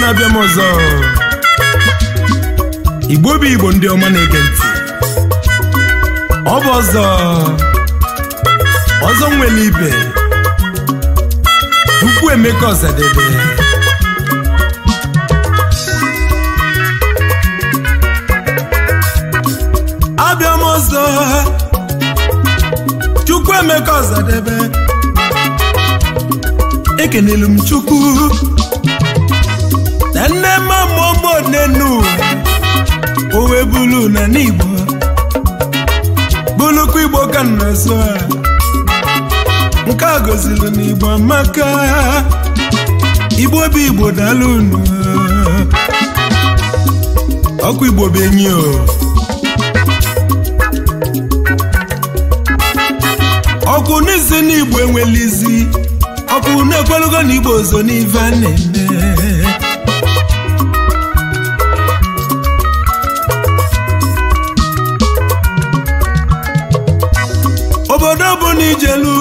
na-abịa m ọzọ igbo bụ igbo ndị ọma na-ege ntị ọ bụ ọzọ ọzọ nwere ibe ukwu emeka ọzadebe abịa m ọzọ chukwu emeka ọzadebe ekenelu m chukwu na nne mamụọmụ nenu o wee bulu na n'igbo bulukwa igbo ka nna so a nke a goziri n'igbo amaka igbo bụ igbo daalụ unu ọkụ igbo bụ enyi o ọkụ n'isi n'igbo enwelizi ọkụ na-ekwelugo na igbo ozo n'ife a na-eme obodo ọbụla ijelu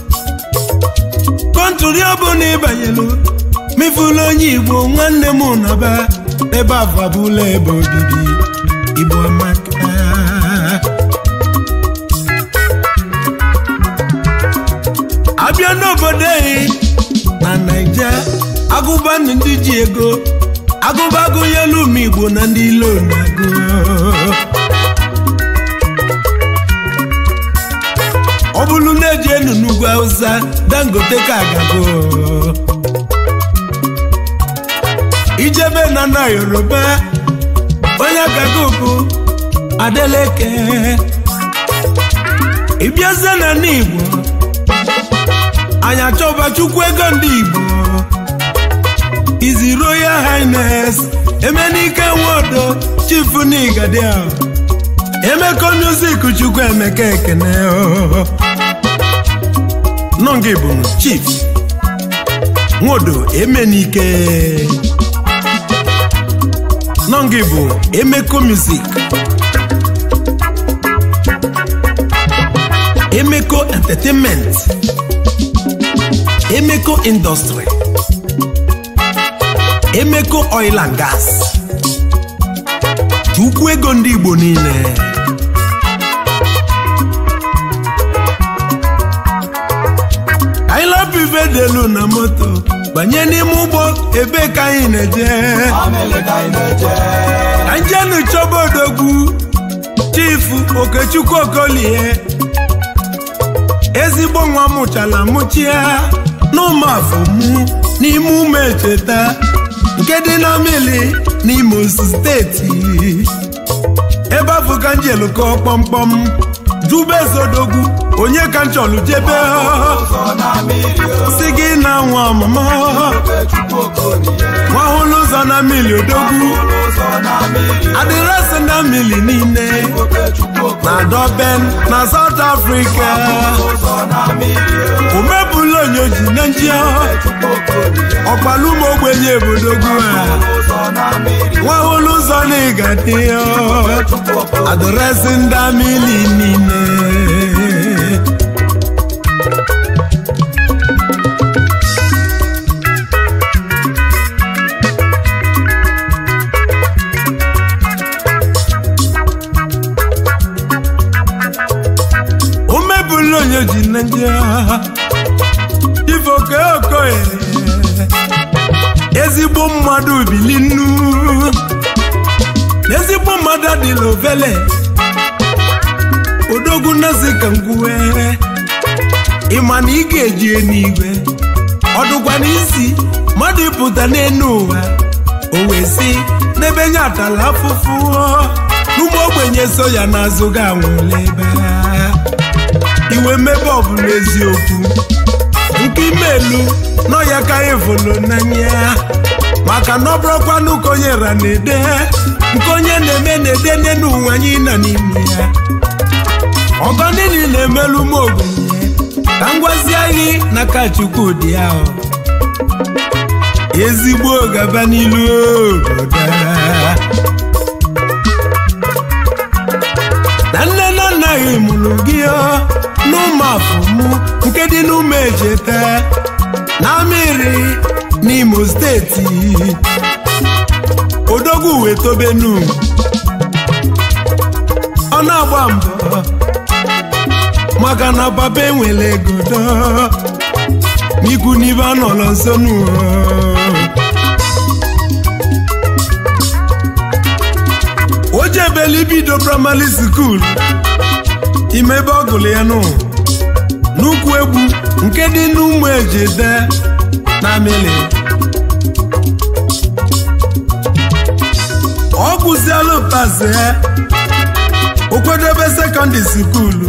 kọntụri ọbụla ịbanyelu mefula onye igbo nwanne m nọba ebe afabụla ebe obibi igbo amaka abịa n'obodo anyị na naija agụba ndị ji ego agụba agụnyelu ụmụ igbo na ndị ilo na-agụ ọ bụrụ na-eji enu n'ugwu awụsa dangote ka agago ijebe na na yoruba onye agago bụ adeleke ịbịazie na n'igbo anyị achọba chukwu ego ndị igbo izi royal highness emenike nwodo chief n'igadia emeko music chukwu emeka ekene nọngị bụ chief nwodo emenike nọngị bụ emeko music emeko entertainment emeko industry emeko oil and gas chukwu ego ndị igbo niile anyị lapụ ife delu na moto banye n'ime ụgbọ ebe ka anyị na-eje ka njenu chọba odogwu chifu okechukwu okolie ezigbo nwa mụchala mụchia n'ụmụafọ mụ n'ime ụmụ echeta nke dị na mili n'imo steeti ebe afọ ka njelụkọ kpọmkpọm jubezodogwu onye ka nchọlụ jebe si gị na nwa ọmụmụ nwahụlụ ụzọ na mili odogwu adịrịsị na mili niile na Durban na South Africa omebụla onyoji na nji ọkpalụmụ ogbenye ebodogwu a nwahụlụ ụzọ na ịgadị adịrịsị ndị mili niile omebụla onye ji na ndị ifoke okoye ezigbo mmadụ bili nnu ezigbo mmadụ adịla ovele odogwu nazi ka ngwuwe ịma na ị ga-eji n'igwe ọdụkwa n'isi mmadụ ịpụta n'elu ụwa o wee si n'ebe nye atala afụfụ n'ụmụ ogbenye so ya n'azụ ga anwụla ebe iwe mmebe ọbụla eziokwu nke imelu nọ ya ka ịvụlụ n'anya maka na ọ bụrụkwanụ ka onye ra na-ede nke onye na-eme na-ede n'elu ụwa anyị nọ n'ime ya ọgọ niile na-emelu m ogbenye ka m gwazie anyị n'aka chukwu dị ahụ ezigbo gaba n'ilu obodo na nne na nna gị mụrụ gị n'ụmụafụmụ nke dị n'ụmụ ejete na mmiri n'imo steeti odogwu wee tobenu ọ na-agba mbọ maka na papa enwere ego dọ n'ikwu n'ibe a nọrọ nso n'ụwa o jebela ibido praịmarị skuul ime ebe ọ gụrụ ya nụ n'ukwu egwu nke dị n'ụmụ ejide na amịlị ọ gụziela ụtazi o kwedobe sekọndịrị skuulu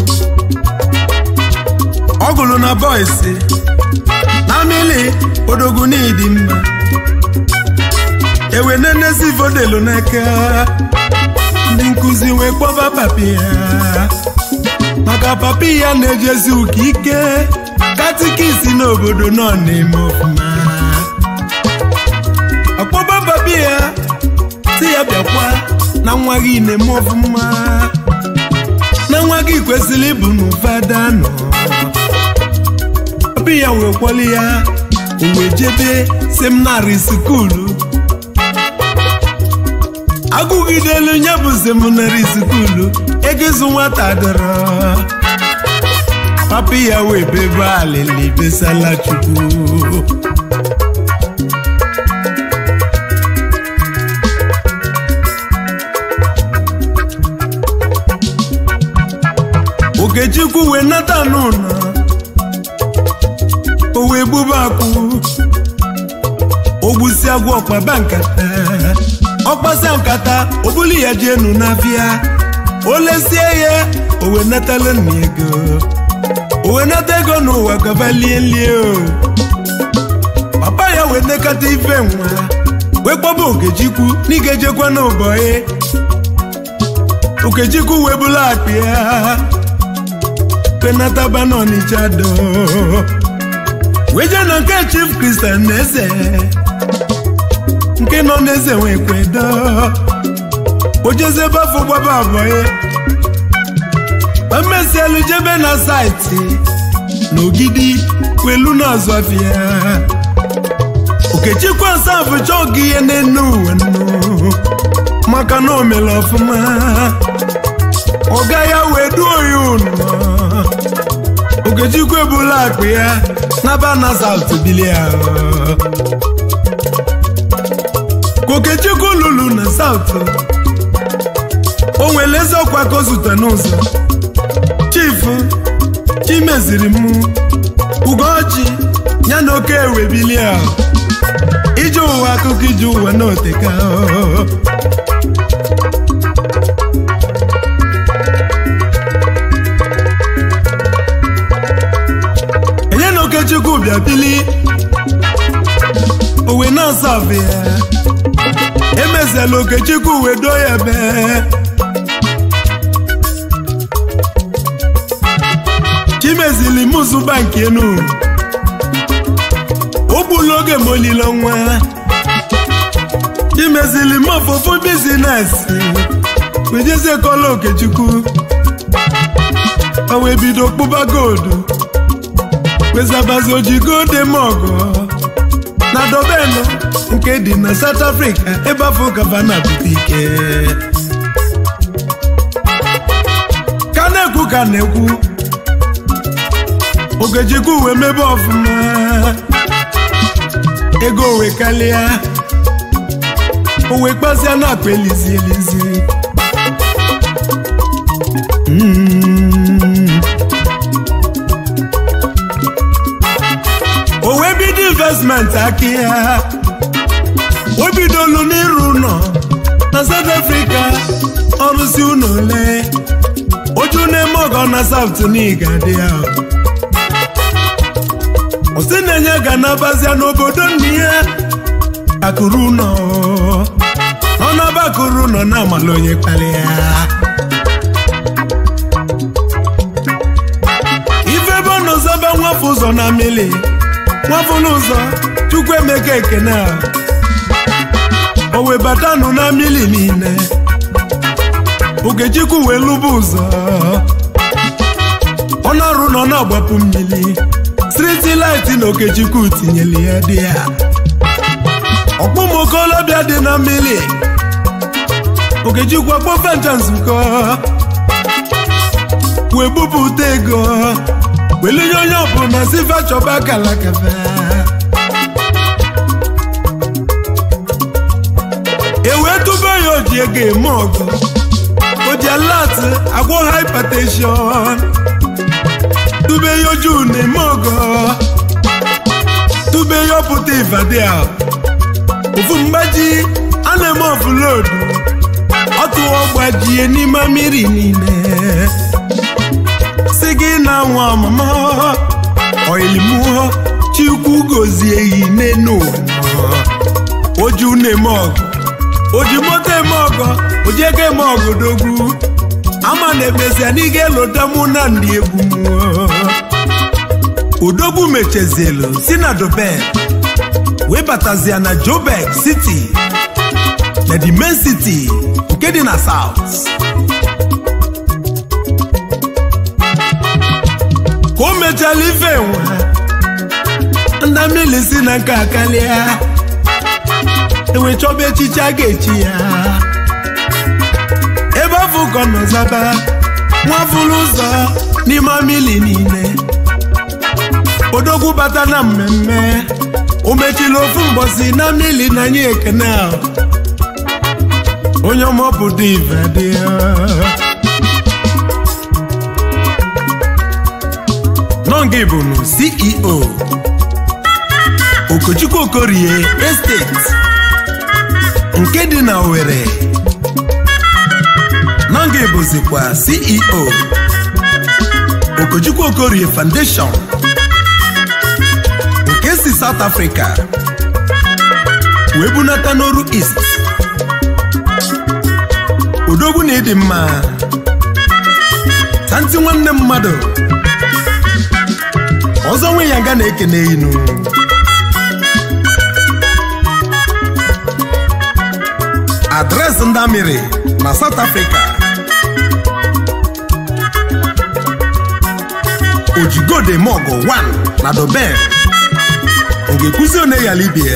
ọ gụrụ na bọịsị na amịlị odogwu n'ịdị mma ewe nenezi vodelu n'aka ndị nkụzi wee kpọba papi ya maka papi ya na-ejezi ụka ike katikisi n'obodo nọ na-eme ọfụma ọkpọba papi ya si ya bịakwa na nwa gị na-eme ọfụma na nwa gị kwesịrị ịbụ n'ụfada nọ papi ya wee kwọli ya o wee jebe seminarị skuulu agụgidelu ya bụ seminarị skuulu ego ịzụ nwata dọrọ papi ya wee bebe alịlị besala chukwu okechukwu wee nata n'ụlọ o wee gbube akwụ ogbusi agwọ ọkpaba nkata ọkpasa nkata obuli ya ji enu n'afịa o lesie ya o wee natala nna ego o wee nata ego n'ụwa gaba lie lie o papa ya wee nekata ife nwa wee kpọba okechukwu n'igejekwa n'ụbọyị okechukwu wee bụla akpa ya penataba n'ọnịcha do wee jee na nke chief kristian na eze nke nọ n'eze nwee kwedo o jezebe afọ gbaba abụọ emesielu jebe na saịtị n'ogidi kwelu n'azụ afịa okechukwu asafụ chọọ gị ihe n'enu uwe nnu maka na o mere ọfụma ọga ya wee duo ya ụnụ okechukwu ebula akpa ya n'aba na saụt bilia ka okechukwu lụrụ na saụt o nwere eze ọkwa ka o zute n'ụzọ chifu chimeziri m ugochi ya na oke ewe bilia ije ụwa akụkọ ije ụwa n'oteka enye na okechukwu bịa bili owe na-asa afụ ya emeziela okechukwu wee doo ya ebe chimezili mụzụba nke enu o gbula oge ma olile nwa chimezili mọfụfụ bizinesi wejezie kọla okechukwu o wee bido kpụba goldu wezabazi ojigo demọgọ na dobenu nke dị na South Africa ebe afọ gavana bute ike ka na-ekwu ka na-ekwu Ogechukwu wee mebe ọfụma ego wee kalịa o wee kpazia na akpa elizi elizi Mm. o wee bido investment aka ya o bidolu n'ịrụ ụlọ na South Africa ọrụsi ụlọ ole oju na-eme ọgọ na South n'iga dị ya osi na-enye ga nabazia n'obodo nne ya akụrụ ụlọ ọ naba akụrụ ụlọ na amala onye kpali ya ife ebe ọ nọzọba nwafọ ụzọ na mmiri nwafọlụ ụzọ chukwu emeka ekene a o wee batanụ na mmiri niile okechukwu wee lụba ụzọ ọ na-arụ na ọ na-agbapụ mmiri striti laiti na okechukwu tinyere ya dị ya ọkpụmokolobịa dị na mmiri okechukwu akpọfe ncha nzukọ wee bupụta ego welinye onye ọbụla sifa chọba akala kafe e wee tụba ya oji ego eme ọgụ oji alat agwọ hypertension tube ya oju na-eme ọgọ tube ya ọpụta ivadia ofu mgbaji a na-eme ọfụlodu ọtụwa gbajie n'ime mmiri niile si gị na nwa ọmụmụ oilimuo chukwu gozie yi n'enu ụwa oju na-eme ọgụ oji moto eme ọgọ oji ego eme ọgụ dogwu ama na emezia na ị ga-elota mụ na ndị egwu mụọ udogwu mechezielu si na dobel wee batazia na jobek city na the main city nke dị na south ka o mechala ife nwa nda mmiri si na nke akalia enwe chọba echichi a ga-echi ya ebe afọ ka ọ nọ zaba nwafụrụ ụzọ n'ime mmiri niile odogwu bata na mmemme o mechiri ofu mbọsi na mmiri na anyị ekene ahụ onye ọmọpụta ife dị ya nọnga bụnụ ceo okochukwu okorie estate nke dị na Owerri nọnga bụzikwa ceo okochukwu okorie foundation nke si South Africa wee bunata n'oru East odogwu na ịdị mma tanti nwanne mmadụ ọzọ nwe ya nga na-ekene inu adresị ndị amịrị na South Africa ojigode mogo 1 na Durban ọ ga-ekwuzi one ya libie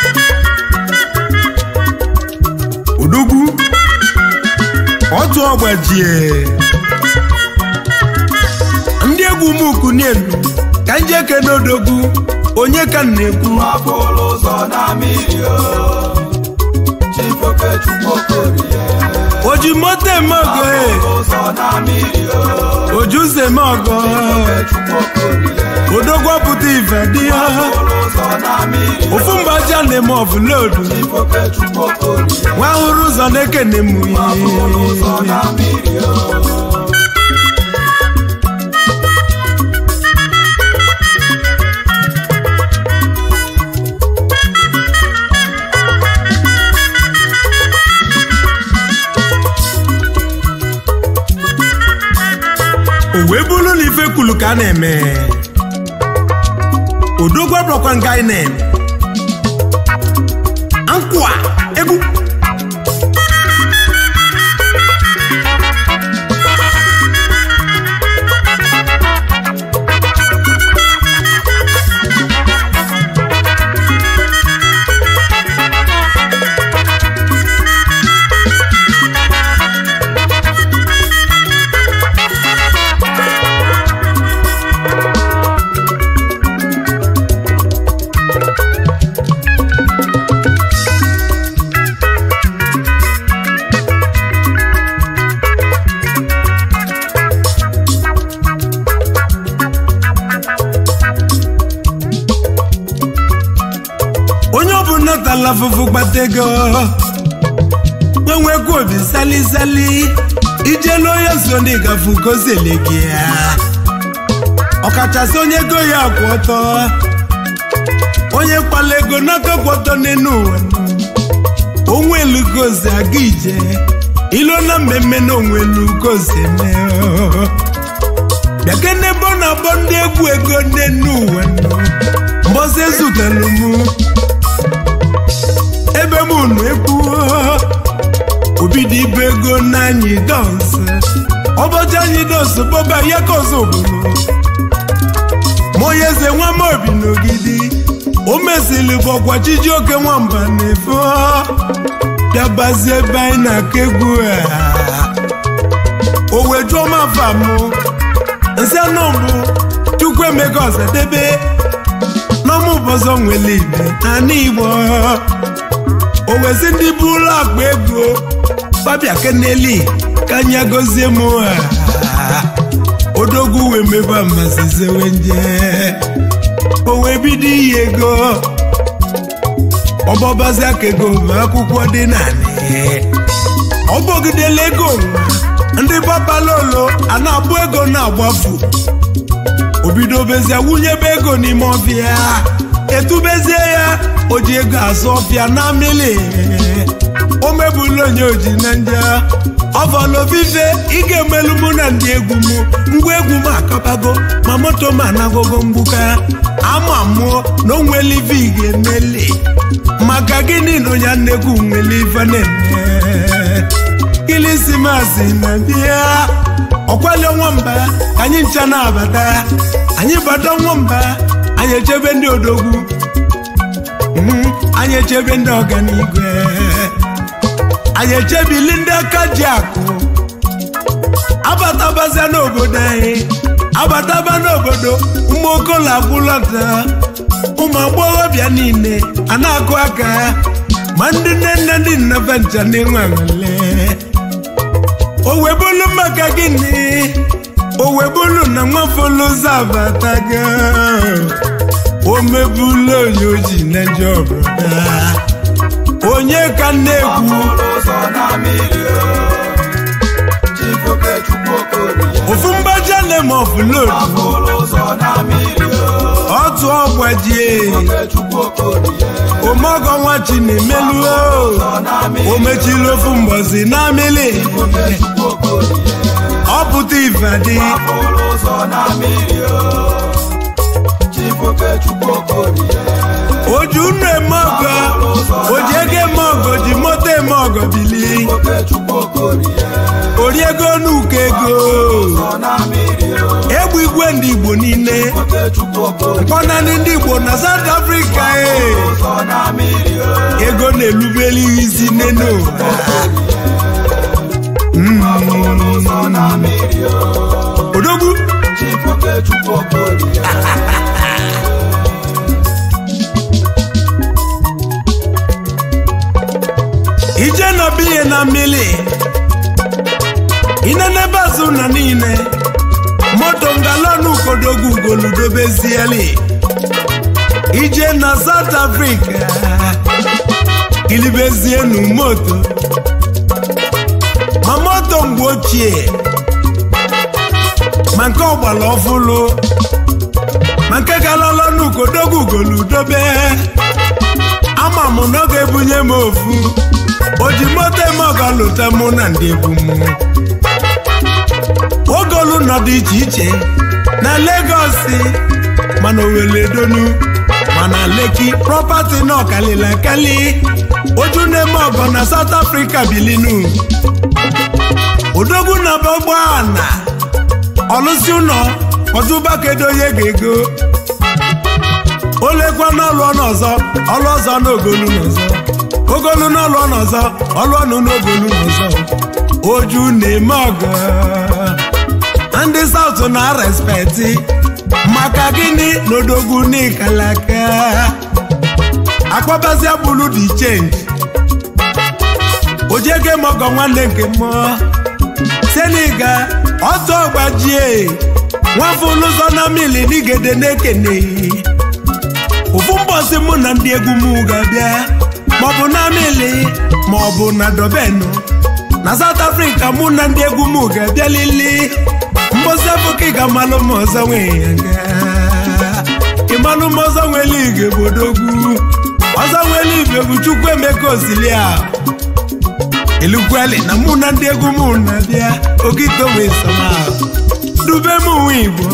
odogwu otu ọgbajie ndị egwu muku n'elu ka nje ekene odogwu onye ka m na-ekwu Mapụlụ ụzọ na mmiri o Chifokechukwu Okorie oji moto eme ọgọ e Mapụlụ ụzọ na mmiri o oji ụzọ eme ọgọ Chifokechukwu Okorie odogwu ọpụta ife dị ya Mapụlụ ụzọ na mmiri o ofu mgbaji a na-eme ọfụlodu Chifokechukwu Okorie nwa hụrụ ụzọ na-ekene m Mapụlụ ụzọ na mmiri o o wee bụrụ na ife kwulu ka a na-eme odogwu abụrọkwa nga anyị na-eme nkwa egwu onye ọbụla tala afụfụ gbata ego nwenwekwa obi salisali ijelu onye so n'ịgafu gozile gị ya ọkachasị onye ego ya kwụ ọtọ onye kpala ego n'aka kwụ ọtọ n'elu ụwa onwe elugozi aga ije ilo na mmemme na onwe elugozi mee bịake n'ebe ọ na-akpọ ndị egwu ego n'elu ụwa mbọsị ezutelu mụ ebe m unu ekwuo obi dị ibu ego n'anyị dọnsị ọbọchị anyị dọnsị bọba ya ka ọzọ obodo ma onye eze nwa m obi n'ogidi o mesịrị bụ ọgwa chijioke nwamba na-efo bịa gbazie ebe anyị na-akụ egwu a o wee jụọ m afa mụ nsị anụ mbụ chukwu emeka ọsadebe n'ọmụ ụbọzọ nwere igbe ana igbo o wezi ndị bụ ụlọ akpa ego babịa keneli ka anya gozie m ha odogwu wee mebe amazizewe nje o wee bido iyi ego ọbọbazi aka ego bụ akwụkwọ dị naanị ọ bọgidela ego nwa ndị babalolo a na-abụ ego na-agbafu obido bezie wụnyebe ego n'ime ọfịa etubezie ya o ji ego azụ ọfịa na mmiri o mebula onye oji na nje ọfọlofife ị ga-emelu mụ na ndị egwu m ngwa egwu m akabago ma moto m anagogo mgbuka ama mụọ na o nwere ife ị ga-emeli maka gịnị na onye nnekwu nwere ife na-eme kilisimasi na bịa ọkwali nwamba ka anyị ncha na-abata anyị bata nwamba anyị echebe ndị odogwu Mhm, anyị echebe ndị ọganigwe anyị echebili ndị aka ji akụ abatabazia n'obodo anyị abataba n'obodo ụmụ okolo agwụlọta ụmụ agbọghọbịa niile a na-akụ aka ma ndị nne nne ndị nnefe ncha na-enwe anwale o webulu maka gịnị o webulu na nwafọlụzọ abatago o mebulu onye oji na njọ broda onye ka na-ekwu ụzọ na mmiri o Chibokechukwu Okorie ofu mgbaja lemoflod afụlụ ụzọ na mmiri o otu ọgbajie Chibokechukwu Okorie omeọgọ nwa chinemeluo ụzọ na mmiri o mechiri ofu mbọsi na mmiri Chibokechukwu Okorie ọ pụta ifadi afụlụ ụzọ na mmiri o Chibokechukwu Okorie oji unu eme ọgọ oji ego eme ọgọ ji moto eme ọgọ bili Chibokechukwu Okorie ori ego n'ụkọ ego ụzọ na mmiri o egbu igwe ndị igbo niile Chibokechukwu Okorie mkpọnanị ndị igbo na south africa e ụzọ na mmiri o ego na-elubeli isi n'enu ụwa ụzọ na mmiri o odogwu Chibokechukwu Okorie ije na biye na mmiri inenebe azụ na niile moto ngalọnụ kodogwu goludobezieli ije na south africa ilibezienu moto ma moto mgbe ochie ma nke ọgbara ọfụlụ ma nke galọlọnụ kodogwu goludobe ama m na ọ ga-ebunye m ofu o ji moto eme ọga lụta mụ na ndị egwu m ogolu nọ dị iche iche na Legosi mana oweledonu mana Leki prọpati na ọkalili akali oju na-eme ọgọ na South Africa bilinu odogwu na bọgbana ọlụsi ụlọ ọjụbakedoye ga-ego olekwa n'ọlụ ọnụ ọzọ ọlụ ọzọ n'ogolu n'ọzọ ogolu n'ọlụ ọnụ ọzọ ọlụ ọnụ n'ogolu n'ọzọ oju na-eme ọgọ ndị saut na respekti maka gịnị n'odogwu n'ikalaka akpọbazia bulu dị chenji ojege mọgọ nwanne nke mmụọ seniga ọtọ ọgbajie nwafọ ụlụzọ na mili n'igede na-ekeneghị ofu mbọsị mụ na ndị egwu m ga-abịa maọbụ na mili maọbụ na dobenu na South Africa mụ na ndị egwu m ga-abịa lili mbọsị afọka ịga malụ m ọzọ nwee ya nga ịmalụ m ọzọ nwere igwe bodogwu ọzọ nwere igwe bụ chukwu emeka osilia elukweli na mụ na ndị egwu m na-abịa okito wee sama dube m nwa igbo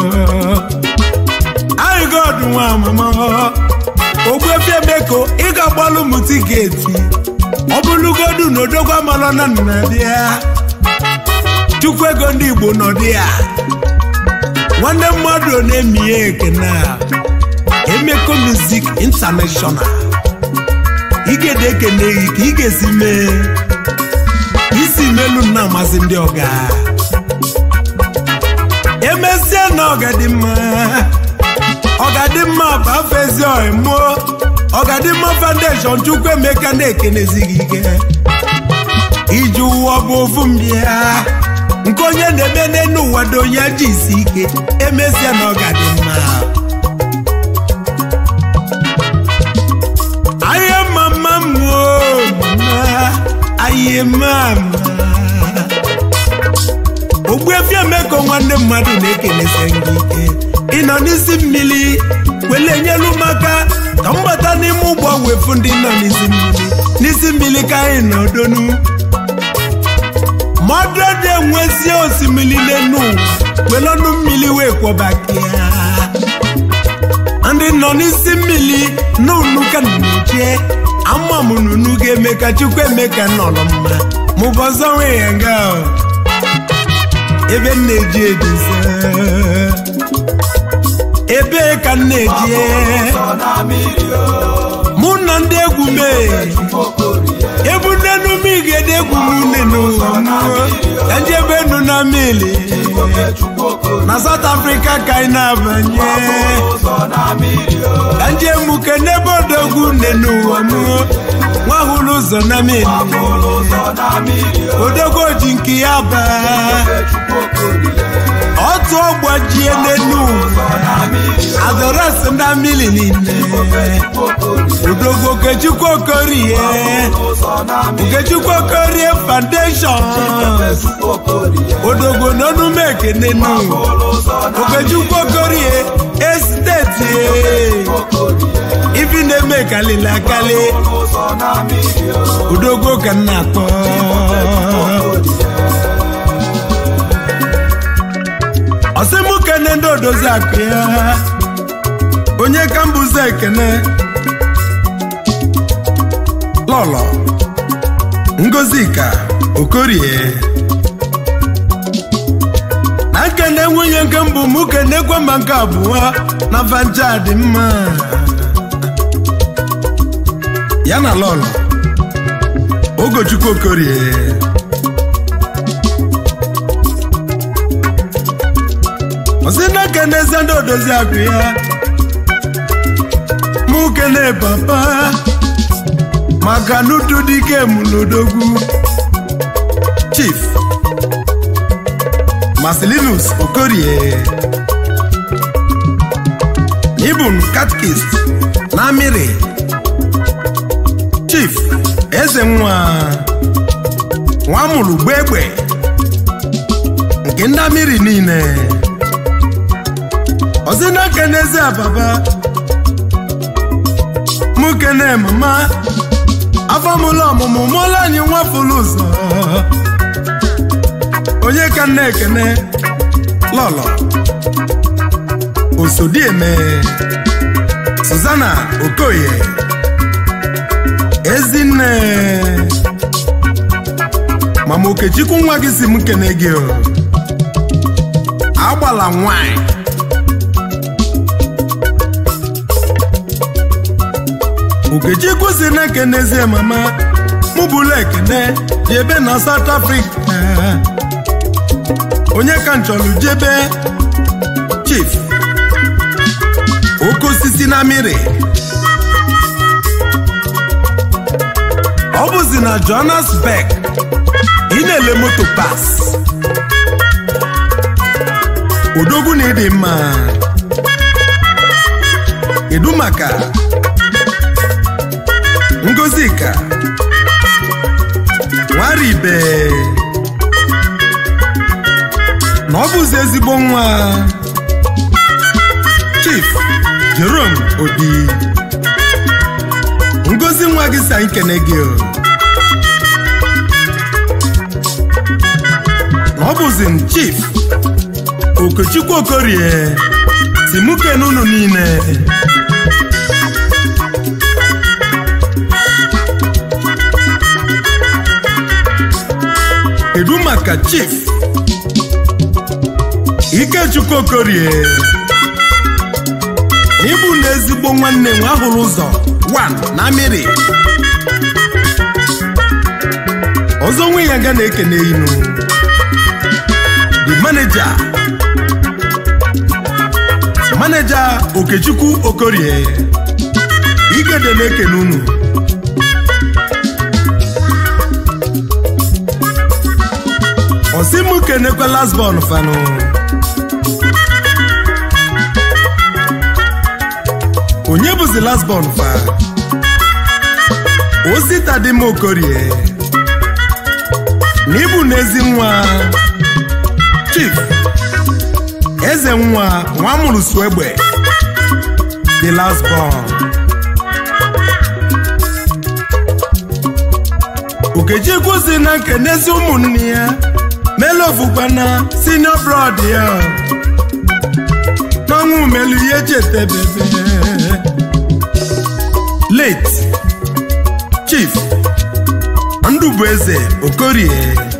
anyị god nwa amama ogbuefi emeko ị ga-agbalụ m tiketi ọ bụrụgodu na odogwu amalọ na nnabịa chukwu ego ndị igbo nọdụ ya nwanne mmadụ na-emie ekene a emeko music international igede ekene gị ka ị ga-esi mee isi melu na amasị ndị ọga emesie na ọgadịmma ọgadịmma bụ afọ ezi ọmụọ ọgadịmma foundation chukwu emeka na-ekenezi gị ike iji ụwa bụ ofu mbịa nke onye na-eme n'elu ụwa dị onye ji isi ike emesie na ọgadịmma ahịa mama mmụọ mama ahịa mama ogbuefi emeka nwanne mmadụ na-ekelesi gị ike ịnọ n'isi mmiri wele nyelu maka ka m bata n'ime ụgbọ wefu ndị nọ n'isi mmiri n'isi mmiri ka anyị nọ donu mmadụ dị enwezi osimiri n'enu ụwa wele ọnụ mmiri wee kwọbakia ndị nọ n'isi mmiri n'unu ka na-eche ama m n'unu ga-eme ka chukwu emeka nọrọ mma mụbọzọ nwee ya nga o. ebe m na-eji edozi ebe ka m na-eji Ọsọ na mmiri o. mụ na ndị egwu mee Chukwu Okorie. ebu nnenu m igede egwu m nnenu ka njebe enu na mmiri Oke Chukwu Okorie. na South Africa ka anyị na-abanye Ọsọ na mmiri o. ka nje muke n'ebe odogwu nnenu ụwa m nwa hụrụ ụzọ na mmiri Ọsọ na mmiri o. odogwu ji nke ya baa Oke Chukwu Okorie. otu ọgbajie n'enu Ọsọ na mmiri o. adọrọsị na mmiri niile Chukwu Okorie. odogwu okechukwu okorie Ọsọ na mmiri okechukwu okorie foundation o. Chukwu Okorie. odogwu n'ọnụm ekene nu Ọsọ na okechukwu okorie esteti Okorie. ibi na-eme kalili akali Ọsọ na mmiri o. odogwu ka m na-akpọ ọsị mụ kene ndị odozi akụ ya onye ka mbụzi ekene lọlọ ngozika okorie na nkene nwunye nke mbụ mụ kenekwa ma nke abụọ na vanja dị mma ya na lọlọ ogochukwu okorie ọsị na kenezi ndị odozi akụ ya mụ kene papa maka n'udu dike mụlodogwu chief marcelinus okorie ibun katkist na amịrị chief eze nwa nwa mụrụ gbegbe nke ndị amịrị niile ọsị na kenezi ababa mụ kene mama afọmụlụ ọmụmụ mụọla anyị nwafụlụ ụzọ onye ka nna ekene lọlọ osodieme Susanna Okoye Ezinne Mama Okechukwu nwa gị si m kene gị o agbala nwanyị Okechukwu si na ekenezie mama mụ bụrụ ekene dị ebe na South Africa onye ka nchọrọ jebe chief oke osisi na mmiri ọ bụzi na Johannesburg ị na-ele moto pas odogwu na ịdị mma kedu maka ngozika nwaribe na ọ bụzi ezigbo nwa chief Jerome Obi ngozi nwa gị si anyị kene gị o na ọ bụzi m chief Okechukwu Okorie si mụ kene unu niile kedu maka chief Ikechukwu Okorie n'ịbụ na ezigbo nwanne nwa hụrụ ụzọ 1 na mmiri ọzọ nwe ya ga na-ekene inu the manager manager okechukwu okorie igede na-ekene unu osimu kenekwa lasbon fanụ onye bụzi lasbon fa osita dị m okorie na ịbụ n'ezi nwa chief eze nwa nwa mụrụ su egbe the last born okechukwu si na nkenezi ụmụnne ya melu ofukwana senior brod ya n'ọnwụ melu ihe chetebebe late chief ndụbụeze okorie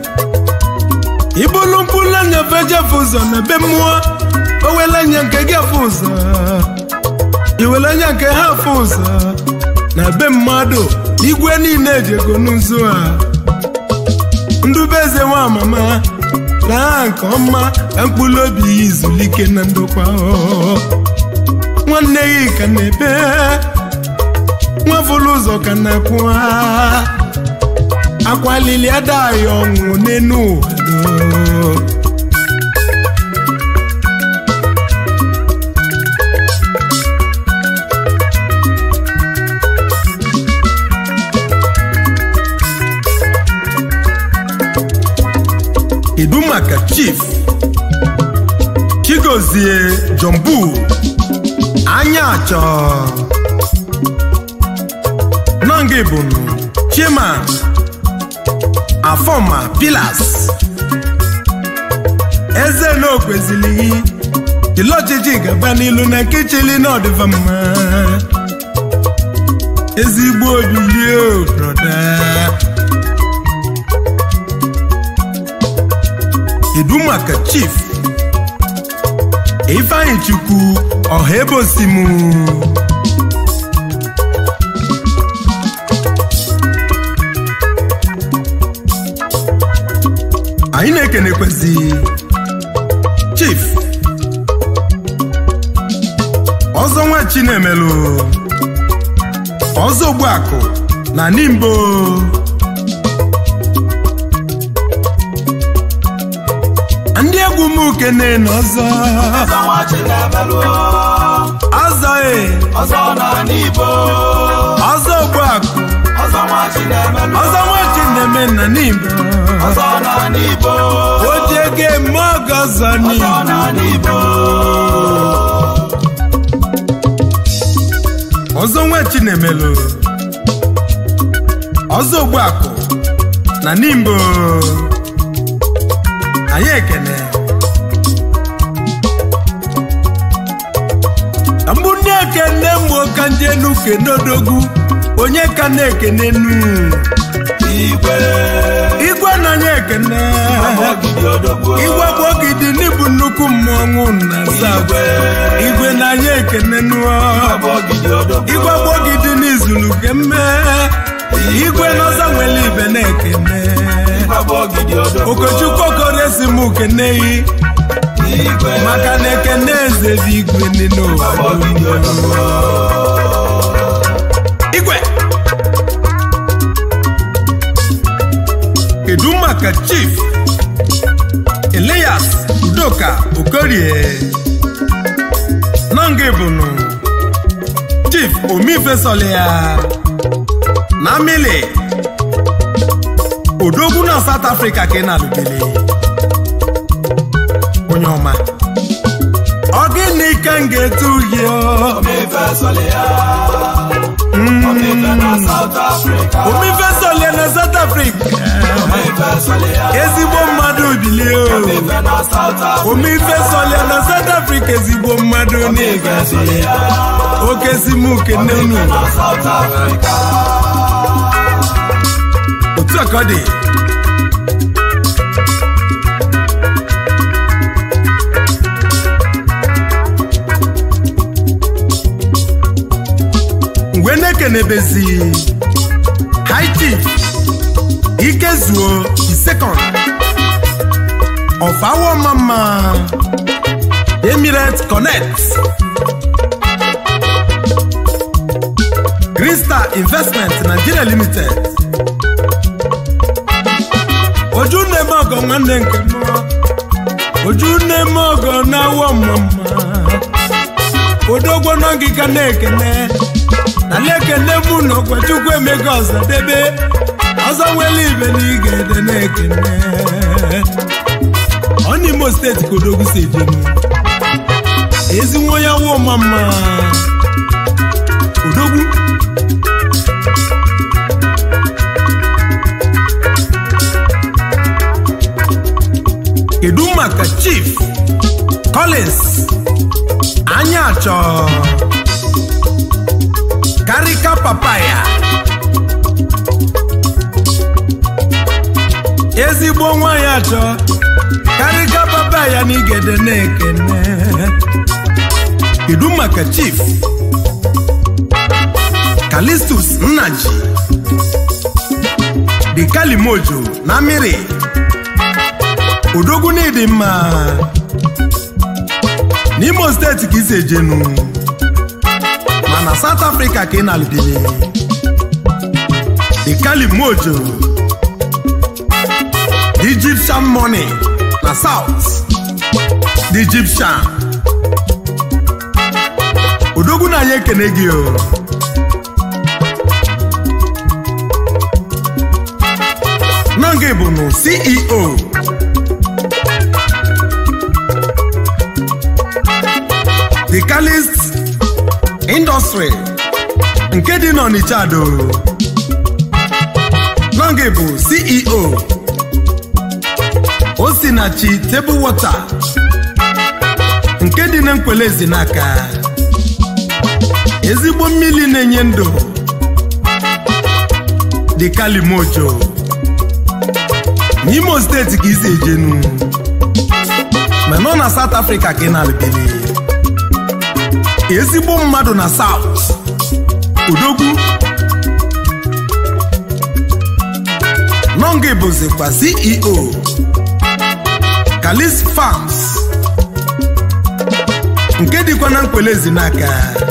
ibulu mkpụrụ anya fejefe ụzọ na be mmụọ owele anya nke gị afụ ụzọ iwele anya nke ha afụ ụzọ na be mmadụ igwe niile ejego n'ụzọ a ndụbụeze nwa mama laa nke ọma ka mkpụrụ obi ya izulike na ndokwa nwanne gị ka na-ebe nwafụlụ ụzọ ka na-akwụ akwalili adaghị ọnwụ n'enu ụwa kedu maka chief chigozie jombu anya achọ nọngị bụnụ chairman afọma pilas eze na okwezilighị ile ọchịchị gaba n'ilu na nke chili na ọdịva mma ezigbo obilie broda kedu maka chief ifeanyị chukwu ọha ebe osimu anyị na-ekenekwezi chief ọzọ nwa chinemelu ọzọ ogbuakụ na nimbo ndị egwu m ukene na ọzọ ọzọ nwa Chinemelụ ọzọ e ọzọ n'ala Igbo ọzọ ogbuakụ ọzọ nwa Chinemelụ ọzọ nwa chineme na nimbo ọzọ n'ala Igbo o ji ego eme ọgọ ọzọ ọzọ n'igbo n'ala Igbo ọzọ nwa chinemelu ọzọ ogbuakụ na nimbo anyị ekene mbụ ndị ekene mgbe ka ndị enu kenodogwu onye ka na-ekene nu Igwe igwe na anyị ekene Ogidi Odogwu igwe bụ ogidi n'ibu nnukwu mmọnwụ na South. igwe na anyị ekene nuo Ọbụ Ogidi Odogwu igwe bụ ogidi n'izulu kemme igwe n'ọzọ nwere ibe na-ekene Ọbụ Ogidi Odogwu okochukwu okoresi m keneyi Igwe maka na ekene eze bụ igwe ndị Ọbụ Ogidi Odogwu igwe kedu maka chief elias udoka okorie nọngị bụnụ chief omifesolia na mili odogwu na south africa ka ị na-alụbele onye ọma ọ gịnị ka m ga-etu uhie Omife Solia Omife na South Africa omifesolia na south africa Omife Solia ezigbo mmadụ bilie o Omife na South Africa omife solia na south africa ezigbo mmadụ na-egazi oke si m kene unu na South Africa otu a ka ọ dị mgbe na-ekenebezi high chief ikezuo the second of our mama emirate connect crystal investment nigeria limited oju nne ọgọ nwanne nke m oju nne m ọgọ na-awọ mama odogwo nọ gị ka na-ekene na na-ekene mụ na ọkwachukwu emego ọzọ debe ọzọ nwere ibe na ị ga-ede na-ekene ọ n'imo steeti ka odogwu si ejenu ezi nwa ya wụ mama odogwu kedu maka chief collins anya achọ karika papaya ezigbo nwanyị achọ karika papaya na igede na-ekene kedu maka chief kalistus nnaji dị kalimojo na mmiri odogwu n'ịdị mma n'imo steeti ka isi ejenu mana south africa ka ị na-alụdịle the kalimojo the egyptian money na south the egyptian odogwu na anyị ekene gị o nọngị bụ nụ ceo the calist industry nke dị n'Ọnịcha do nọngị bụ ceo osinachi table water nke dị na nkwele ezinaka ezigbo mmiri na-enye ndụ dị kalimojo n'imo steeti ka isi ejenu ma nọ na south africa ka ị na-alụbeli ezigbo mmadụ na south odogwu nọngị bụzikwa ceo kalis farms nke dịkwa na nkwele ezinaka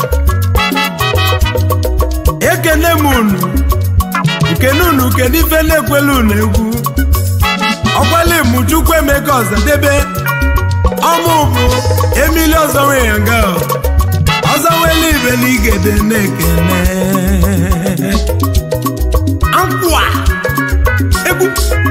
ekene m unu nkene unu kedu ife na-ekwela unu egwu ọkwala mụ chukwu emeka ọzọdebe ọmụ bụ emili ọzọ nwe ya nga ọzọ nwere ibe na igede na-ekene nkwa egwu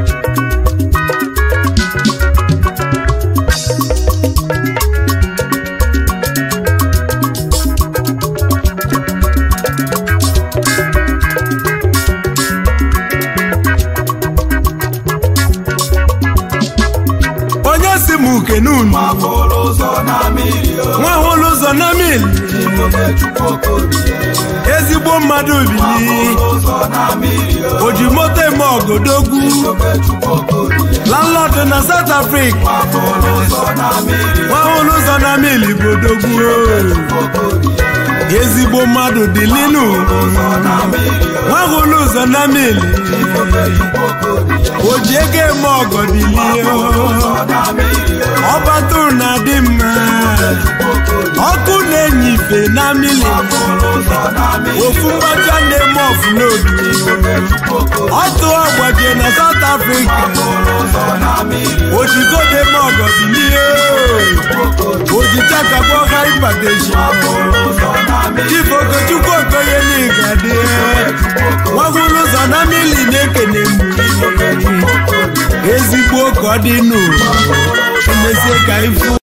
onye si m ukene unu Mapụrụ ụzọ na mmiri o, nwa hụrụ ụzọ na mil Chukwu Okorie. ezigbo mmadụ bili Mapụrụ ụzọ na mmiri o, o ji moto eme ọgodogwu Chukwu Okorie. landlord na south africa Mapụrụ ụzọ na mmiri nwa hụrụ ụzọ na mil bụ odogwu o, Okorie. ezigbo mmadụ dị linu Ụzọ na mmiri o, nwa hụrụ ụzọ na mil Chukwu Okorie. o ji ego eme ọgọ bilie Ụzọ na mmiri o, ọbatu na-adị mma ọkụ na-enye ife na mili ụzọ na mmiri ofu mgbacha na-eme ọfụlobi ọtụ ọgbajie na south africa ụzọ na mmiri ojigode m ọgọ bilie ojichakagbo hypertension ụzọ na mmiri chief okechukwu okoye n'igadi nwagwuru ụzọ na mili na-ekene m ezigbo ka ọ dị nụ emezie ka ifu